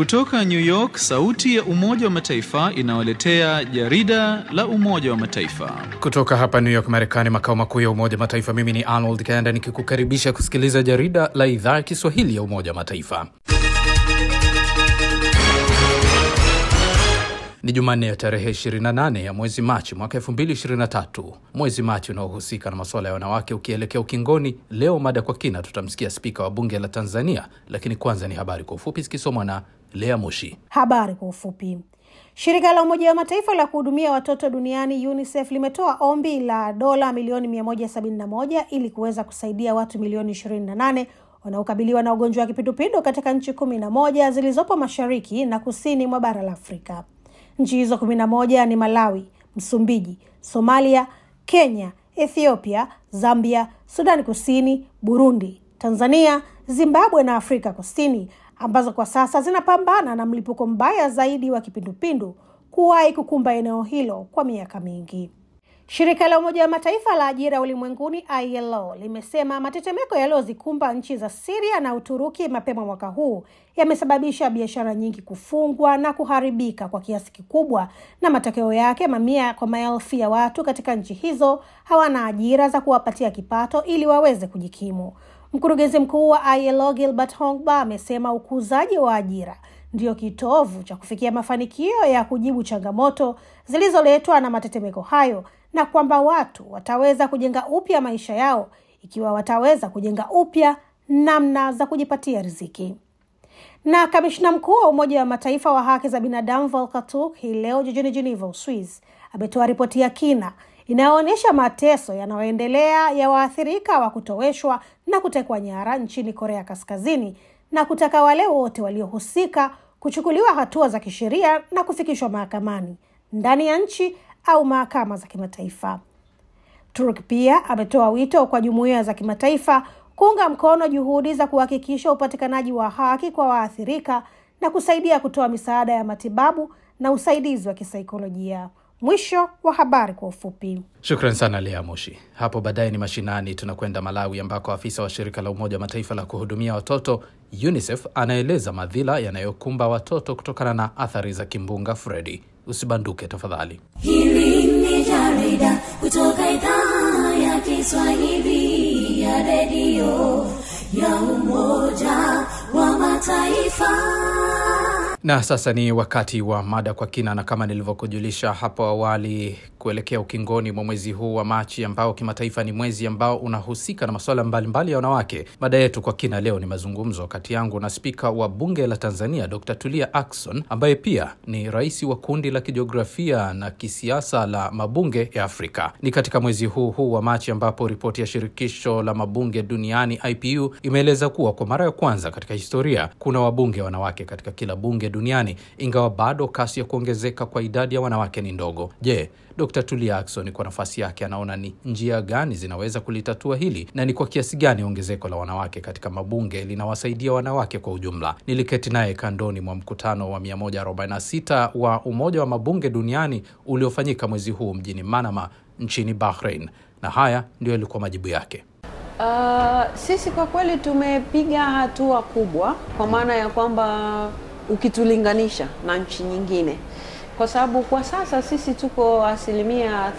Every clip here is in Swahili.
Kutoka New York, sauti ya Umoja wa Mataifa inawaletea jarida la Umoja wa Mataifa. Kutoka hapa New York, Marekani, makao makuu ya Umoja wa Mataifa, mimi ni Arnold Kanda nikikukaribisha kusikiliza jarida la idhaa ya Kiswahili ya Umoja wa Mataifa. Ni Jumanne ya tarehe 28 ya mwezi Machi mwaka 2023, mwezi Machi unaohusika na masuala ya wanawake ukielekea ukingoni. Leo mada kwa kina, tutamsikia spika wa bunge la Tanzania, lakini kwanza ni habari kwa ufupi zikisomwa na Lea Moshi. Habari kwa ufupi. Shirika la Umoja wa Mataifa la kuhudumia watoto duniani UNICEF limetoa ombi la dola milioni 171 ili kuweza kusaidia watu milioni 28 wanaokabiliwa na ugonjwa wa kipindupindu katika nchi kumi na moja zilizopo mashariki na kusini mwa bara la Afrika. Nchi hizo kumi na moja ni Malawi, Msumbiji, Somalia, Kenya, Ethiopia, Zambia, Sudani Kusini, Burundi, Tanzania, Zimbabwe na Afrika Kusini, ambazo kwa sasa zinapambana na mlipuko mbaya zaidi wa kipindupindu kuwahi kukumba eneo hilo kwa miaka mingi. Shirika la Umoja wa Mataifa la ajira ulimwenguni ILO limesema matetemeko yaliyozikumba nchi za Siria na Uturuki mapema mwaka huu yamesababisha biashara nyingi kufungwa na kuharibika kwa kiasi kikubwa, na matokeo yake mamia kwa maelfu ya watu katika nchi hizo hawana ajira za kuwapatia kipato ili waweze kujikimu. Mkurugenzi mkuu wa ILO Gilbert Hongba amesema ukuzaji wa ajira ndiyo kitovu cha kufikia mafanikio ya kujibu changamoto zilizoletwa na matetemeko hayo na kwamba watu wataweza kujenga upya maisha yao ikiwa wataweza kujenga upya namna za kujipatia riziki. Na kamishna mkuu wa Umoja wa Mataifa wa haki za binadamu Volker Turk hii leo jijini Geneva, Uswiz, ametoa ripoti ya kina inayoonyesha mateso yanayoendelea ya waathirika wa kutoweshwa na kutekwa nyara nchini Korea Kaskazini na kutaka wale wote waliohusika kuchukuliwa hatua za kisheria na kufikishwa mahakamani ndani ya nchi au mahakama za kimataifa. Turk pia ametoa wito kwa jumuiya za kimataifa kuunga mkono juhudi za kuhakikisha upatikanaji wa haki kwa waathirika na kusaidia kutoa misaada ya matibabu na usaidizi wa kisaikolojia. Mwisho wa habari kwa ufupi. Shukran sana Lea Moshi. Hapo baadaye ni mashinani, tunakwenda Malawi ambako afisa wa shirika la Umoja wa Mataifa la kuhudumia watoto UNICEF anaeleza madhila yanayokumba watoto kutokana na athari za kimbunga Fredi. Usibanduke tafadhali. Hili ni jarida kutoka idhaa ya Kiswahili ya redio ya Umoja wa Mataifa. Na sasa ni wakati wa mada kwa kina, na kama nilivyokujulisha hapo awali, kuelekea ukingoni mwa mwezi huu wa Machi ambao kimataifa ni mwezi ambao unahusika na masuala mbalimbali ya wanawake. Mada yetu kwa kina leo ni mazungumzo kati yangu na spika wa bunge la Tanzania Dr. Tulia Ackson ambaye pia ni rais wa kundi la kijiografia na kisiasa la mabunge ya Afrika. Ni katika mwezi huu huu wa Machi ambapo ripoti ya shirikisho la mabunge duniani IPU imeeleza kuwa kwa mara ya kwanza katika historia kuna wabunge wanawake katika kila bunge duniani, ingawa bado kasi ya kuongezeka kwa idadi ya wanawake ni ndogo. Je, Dr. Tulia Ackson kwa nafasi yake anaona ni njia gani zinaweza kulitatua hili na ni kwa kiasi gani ongezeko la wanawake katika mabunge linawasaidia wanawake kwa ujumla? Niliketi naye kandoni mwa mkutano wa 146 wa Umoja wa Mabunge Duniani uliofanyika mwezi huu mjini Manama nchini Bahrain, na haya ndio yalikuwa majibu yake. Uh, sisi kwa kweli tumepiga hatua kubwa kwa maana ya kwamba ukitulinganisha na nchi nyingine, kwa sababu kwa sasa sisi tuko asilimia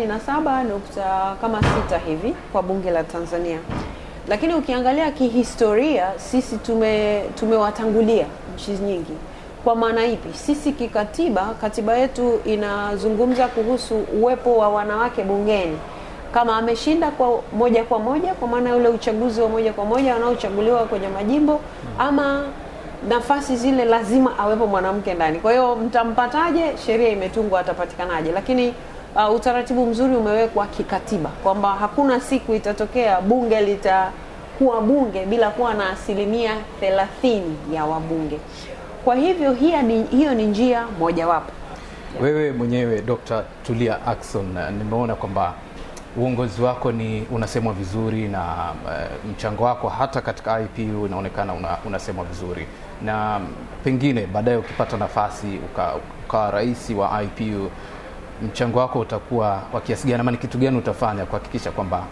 37 nukta kama sita hivi kwa bunge la Tanzania, lakini ukiangalia kihistoria sisi tume tumewatangulia nchi nyingi. Kwa maana ipi? Sisi kikatiba, katiba yetu inazungumza kuhusu uwepo wa wanawake bungeni kama ameshinda kwa moja kwa moja, kwa maana ule uchaguzi wa moja kwa moja wanaochaguliwa kwenye majimbo, ama nafasi zile lazima awepo mwanamke ndani. Kwa hiyo mtampataje? Sheria imetungwa, atapatikanaje? Lakini uh, utaratibu mzuri umewekwa kikatiba kwamba hakuna siku itatokea bunge litakuwa bunge bila kuwa na asilimia thelathini ya wabunge. Kwa hivyo hiyo ni, hiyo ni njia mojawapo. Wewe mwenyewe Dr. Tulia Ackson, nimeona kwamba uongozi wako ni unasemwa vizuri na uh, mchango wako hata katika IPU unaonekana una, unasemwa vizuri, na pengine baadaye ukipata nafasi ukawa uka rais wa IPU, mchango wako utakuwa wa kiasi gani, ama ni kitu gani utafanya kuhakikisha kwamba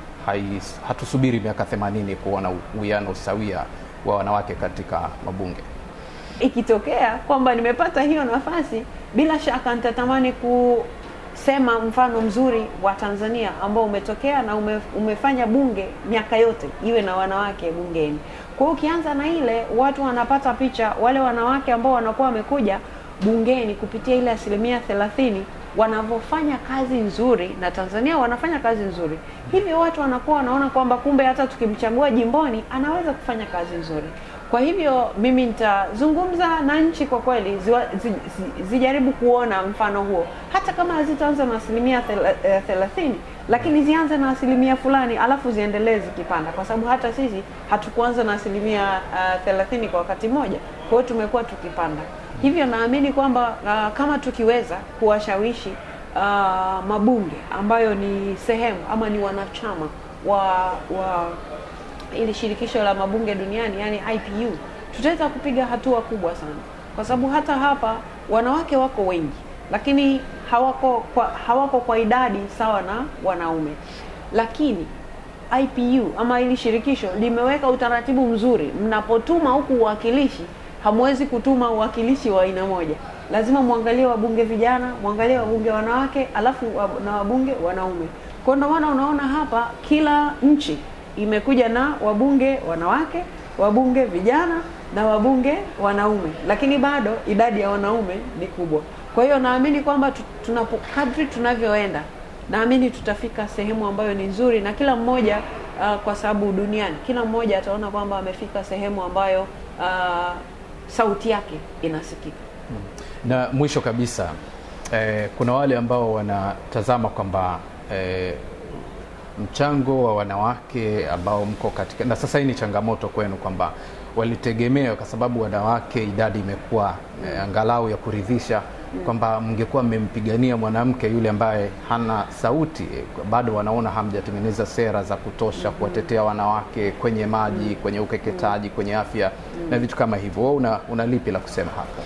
hatusubiri miaka 80 kuona uwiano sawia wa wanawake katika mabunge? ikitokea kwamba nimepata hiyo nafasi, bila shaka nitatamani kusema mfano mzuri wa Tanzania ambao umetokea na ume, umefanya bunge miaka yote iwe na wanawake bungeni. Kwa hiyo ukianza na ile, watu wanapata picha, wale wanawake ambao wanakuwa wamekuja bungeni kupitia ile asilimia thelathini wanavyofanya kazi nzuri, na Tanzania wanafanya kazi nzuri, hivyo watu wanakuwa wanaona kwamba kumbe hata tukimchagua jimboni anaweza kufanya kazi nzuri. Kwa hivyo mimi nitazungumza na nchi kwa kweli ziwa, zi, zi, zijaribu kuona mfano huo, hata kama hazitaanza na asilimia thela- eh, thelathini, lakini zianze na asilimia fulani, alafu ziendelee zikipanda, kwa sababu hata sisi hatukuanza na asilimia uh, thelathini kwa wakati mmoja. Kwa hiyo tumekuwa tukipanda. Hivyo naamini kwamba uh, kama tukiweza kuwashawishi uh, mabunge ambayo ni sehemu ama ni wanachama wa wa ili shirikisho la mabunge duniani yani IPU, tutaweza kupiga hatua kubwa sana, kwa sababu hata hapa wanawake wako wengi, lakini hawako kwa, hawako kwa idadi sawa na wanaume. Lakini IPU ama hili shirikisho limeweka utaratibu mzuri, mnapotuma huku uwakilishi hamwezi kutuma uwakilishi wa aina moja, lazima mwangalie wabunge vijana, mwangalie wabunge wanawake, alafu wab- na wabunge wanaume. Kwa ndio maana unaona hapa kila nchi imekuja na wabunge wanawake, wabunge vijana na wabunge wanaume, lakini bado idadi ya wanaume ni kubwa. Kwa hiyo naamini kwamba tu- tunapo kadri tunavyoenda, naamini tutafika sehemu ambayo ni nzuri, na kila mmoja uh, kwa sababu duniani kila mmoja ataona kwamba amefika sehemu ambayo uh, sauti yake inasikika. Na mwisho kabisa eh, kuna wale ambao wanatazama kwamba eh, mchango wa wanawake ambao mko katika, na sasa hii ni changamoto kwenu kwamba walitegemea kwa sababu wanawake idadi imekuwa eh, angalau ya kuridhisha kwamba mngekuwa mmempigania mwanamke yule ambaye hana sauti eh, bado wanaona hamjatengeneza sera za kutosha kuwatetea wanawake kwenye maji, kwenye ukeketaji, kwenye afya na vitu kama hivyo. Wewe una, una lipi la kusema hapo?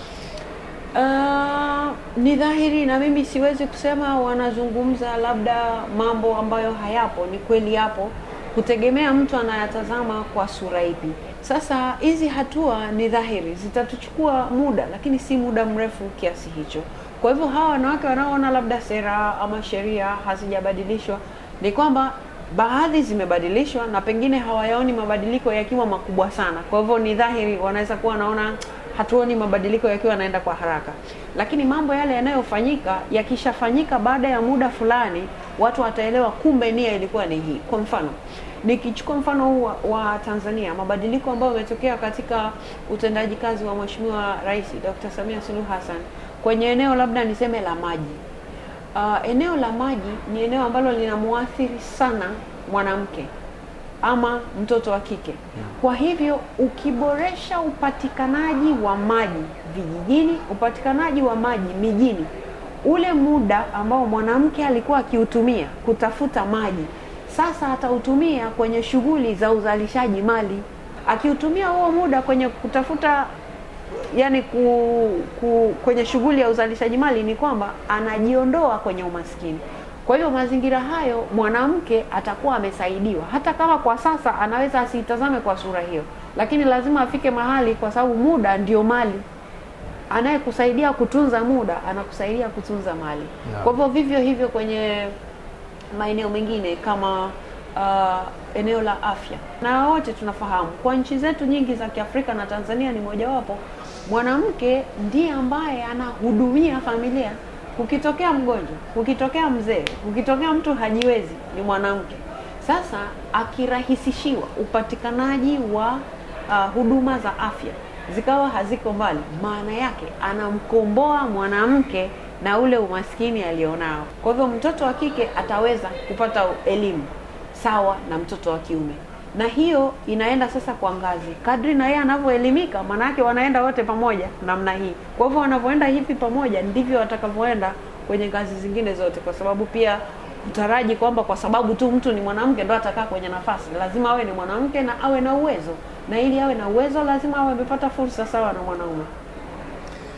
Uh, ni dhahiri na mimi siwezi kusema wanazungumza labda mambo ambayo hayapo, ni kweli yapo, kutegemea mtu anayatazama kwa sura ipi. Sasa hizi hatua ni dhahiri zitatuchukua muda, lakini si muda mrefu kiasi hicho. Kwa hivyo hawa wanawake wanaoona labda sera ama sheria hazijabadilishwa, ni kwamba baadhi zimebadilishwa na pengine hawayaoni mabadiliko yakiwa makubwa sana. Kwa hivyo ni dhahiri wanaweza kuwa wanaona hatuoni mabadiliko yakiwa yanaenda kwa haraka, lakini mambo yale yanayofanyika yakishafanyika baada ya muda fulani, watu wataelewa kumbe nia ilikuwa ni hii. Kwa mfano nikichukua mfano huu wa, wa Tanzania, mabadiliko ambayo yametokea katika utendaji kazi wa Mheshimiwa Rais Dr. Samia Suluhu Hassan kwenye eneo labda niseme la maji. Uh, eneo la maji ni eneo ambalo linamuathiri sana mwanamke ama mtoto wa kike. Kwa hivyo ukiboresha upatikanaji wa maji vijijini, upatikanaji wa maji mijini, ule muda ambao mwanamke alikuwa akiutumia kutafuta maji, sasa atautumia kwenye shughuli za uzalishaji mali. Akiutumia huo muda kwenye kutafuta yani ku, ku, kwenye shughuli ya uzalishaji mali ni kwamba anajiondoa kwenye umaskini. Kwa hiyo mazingira hayo mwanamke atakuwa amesaidiwa, hata kama kwa sasa anaweza asiitazame kwa sura hiyo, lakini lazima afike mahali, kwa sababu muda ndio mali. Anayekusaidia kutunza muda anakusaidia kutunza mali. Naam. Kwa hivyo vivyo hivyo kwenye maeneo mengine kama uh, eneo la afya, na wote tunafahamu kwa nchi zetu nyingi za Kiafrika na Tanzania ni mojawapo, mwanamke ndiye ambaye anahudumia familia. Kukitokea mgonjwa, kukitokea mzee, kukitokea mtu hajiwezi, ni mwanamke. Sasa akirahisishiwa upatikanaji wa uh, huduma za afya zikawa haziko mbali, maana yake anamkomboa mwanamke na ule umaskini alionao. Kwa hivyo mtoto wa kike ataweza kupata elimu sawa na mtoto wa kiume, na hiyo inaenda sasa kwa ngazi kadri na yeye anavyoelimika, maana yake wanaenda wote pamoja namna hii. Kwa hivyo wanavyoenda hivi pamoja, ndivyo watakavyoenda kwenye ngazi zingine zote, kwa sababu pia utaraji kwamba kwa sababu tu mtu ni mwanamke ndo atakaa kwenye nafasi, lazima awe ni mwanamke na awe na uwezo, na ili awe na uwezo lazima awe amepata fursa sawa na mwanaume.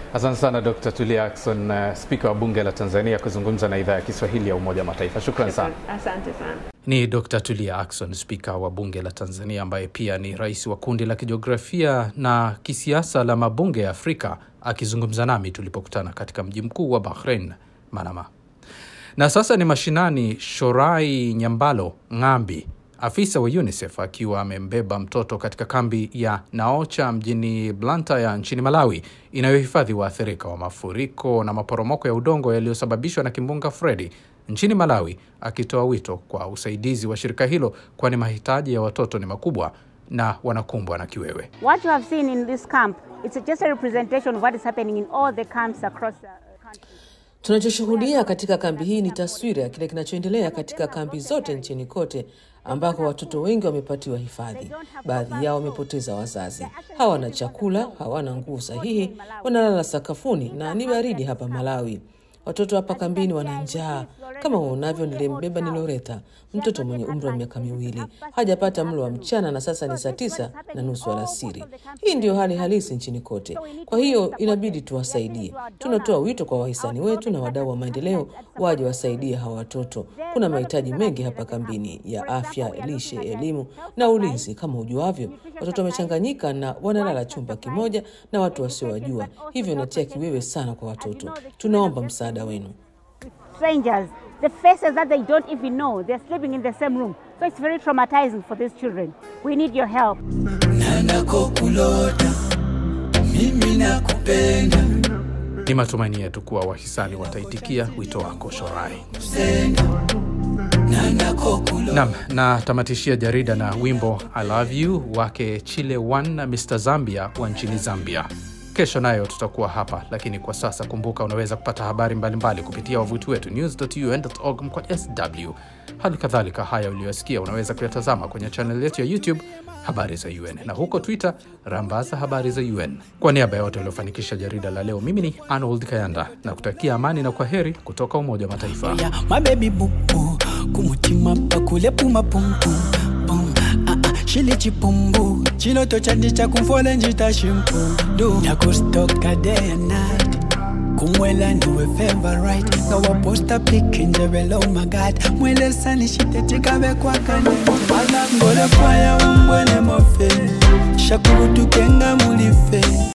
Asante sana Dr. Tulia Ackson, uh, spika wa bunge la Tanzania kuzungumza na idhaa ya Kiswahili ya Umoja wa Mataifa. Shukran sana. Asante sana. Ni Dr. Tulia Ackson, spika wa bunge la Tanzania ambaye pia ni rais wa kundi la kijiografia na kisiasa la mabunge ya Afrika akizungumza nami tulipokutana katika mji mkuu wa Bahrain, Manama. Na sasa ni mashinani. Shorai Nyambalo Ng'ambi, afisa wa UNICEF akiwa amembeba mtoto katika kambi ya Naocha mjini Blantyre nchini Malawi inayohifadhi waathirika wa mafuriko na maporomoko ya udongo yaliyosababishwa na kimbunga Freddy nchini Malawi, akitoa wito kwa usaidizi wa shirika hilo, kwani mahitaji ya watoto ni makubwa na wanakumbwa na kiwewe. What you have seen in this camp, it's just a representation of what is happening in all the camps across the country. Tunachoshuhudia katika kambi hii ni taswira ya kile kinachoendelea katika kambi zote nchini kote ambako watoto wengi wamepatiwa hifadhi. Baadhi yao wamepoteza wazazi, hawana chakula, hawana nguo sahihi, wanalala sakafuni na ni baridi hapa Malawi. Watoto hapa kambini wana njaa. Kama uonavyo, nilimbeba ni Loreta, mtoto mwenye umri wa miaka miwili, hajapata mlo wa mchana na sasa ni saa tisa na nusu alasiri. Hii ndiyo hali halisi nchini kote. Kwa hiyo inabidi tuwasaidie. Tunatoa wito kwa wahisani wetu na wadau wa maendeleo waje wasaidie hawa watoto. Kuna mahitaji mengi hapa kambini ya afya, lishe, elimu na ulinzi. Kama ujuavyo, watoto wamechanganyika na wanalala chumba kimoja na watu wasiowajua, hivyo inatia kiwewe sana kwa watoto. Tunaomba msaada wenu. Strangers, the faces that they don't even know, they're sleeping in the same room. So it's very traumatizing for these children. We need your help. nanakokulota mimi nakupenda Ni matumaini yetu kuwa wahisani wataitikia wito wako Shorai. nanakokulota Nam, natamatishia jarida na wimbo I love you wake Chile One na Mr Zambia wa nchini Zambia. Kesho nayo tutakuwa hapa, lakini kwa sasa kumbuka, unaweza kupata habari mbalimbali kupitia wavuti wetu news.un.org mkwa sw. Hali kadhalika haya uliyosikia unaweza kuyatazama kwenye chaneli yetu ya YouTube habari za UN na huko Twitter rambaza habari za UN. Kwa niaba ya wote waliofanikisha jarida la leo, mimi ni Arnold Kayanda na kutakia amani na kwa heri kutoka Umoja wa Mataifa. ya mabebi bubu kumutima pakule puma pumpu pum ah ah shili chipumbu chiloto chandi chakumfola njita shimpu du nakustoka day and night kumwela ndiwe favorite ngawaposta pik njebelo magad mwele sani shitetikave kwakane ngole kwaya umbwene mofe shakurutukenga mulife